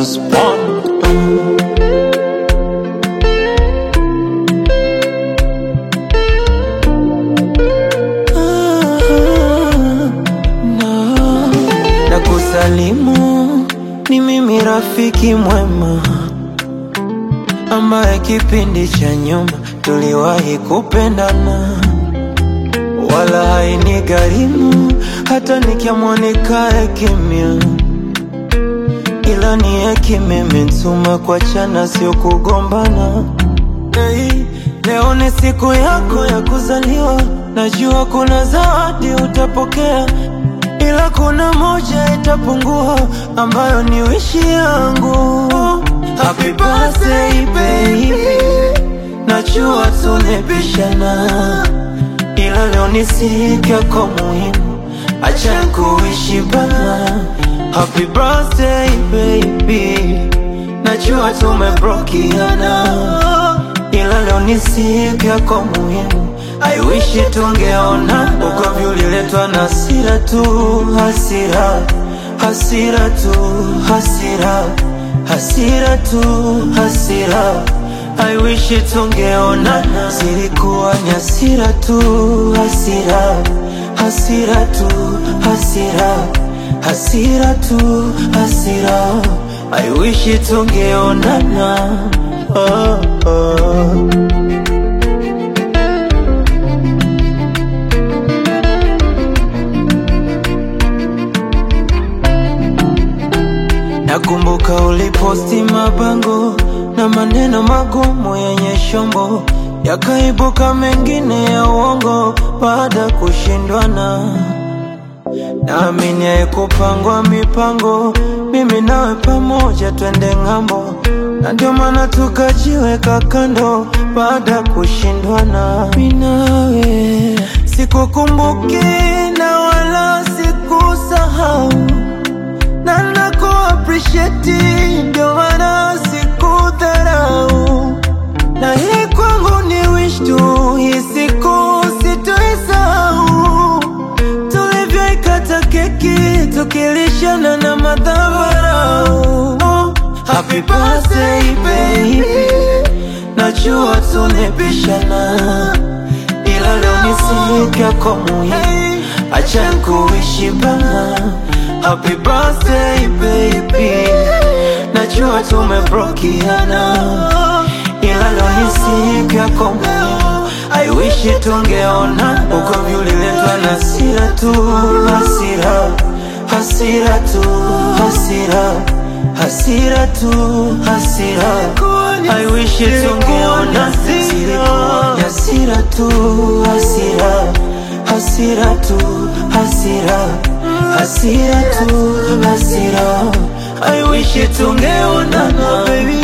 was born. Na kusalimu ni mimi rafiki mwema ambaye kipindi cha nyuma tuliwahi kupendana, wala haini gharimu hata nikiamua nikae kimya, ila ni hekima imenituma kuachana, sio kugombana. Hey, leo ni siku yako ya kuzaliwa, najua kuna zawadi utapokea, ila kuna moja itapungua, ambayo ni wishi yangu. Happy birthday baby, najua tunapishana, ila leo ni siku yako muhimu, acha kuishi bana. Happy birthday baby, najua tumebrokiana, ila leo ni siku yako muhimu, I wish tungeona. Ugomvi uliletwa na hasira tu, hasira, hasira tu, hasira, hasira tu, hasira. I wish tungeonana, zilikuwa ni hasira tu, hasira, hasira tu, hasira, hasira tu, hasira. I wish tungeonana. Oh, oh. Nakumbuka uliposti mabango na maneno magumu yenye shombo, yakaibuka mengine ya uongo baada ya kushindwana. Naamini haikupangwa mipango, mimi nawe pamoja twende ng'ambo, na ndio maana tukajiweka kando baada ya kushindwana. Mimi nawe sikukumbuki na wala sikusahau na naku appreciate ndio maana sikudharau, na hii kwangu ni wish tu, hii siku sitoisahau, tulivyoikata keki tukilishana na madhabarau. Oh, happy birthday baby, najua tunapishana, ila leo ni siku yako muhimu, acha kuishi bana. Happy birthday baby, najua tumebrokiana, ila leo ni siku yako muhimu, I wish tungeona. Ugomvi uliletwa na hasira tu, hasira, hasira tu, hasira, hasira tu, hasira. I wish tungeona, zilikuwa ni hasira tu, hasira, hasira tu, hasira hasira tu, hasira. I wish tungeonana baby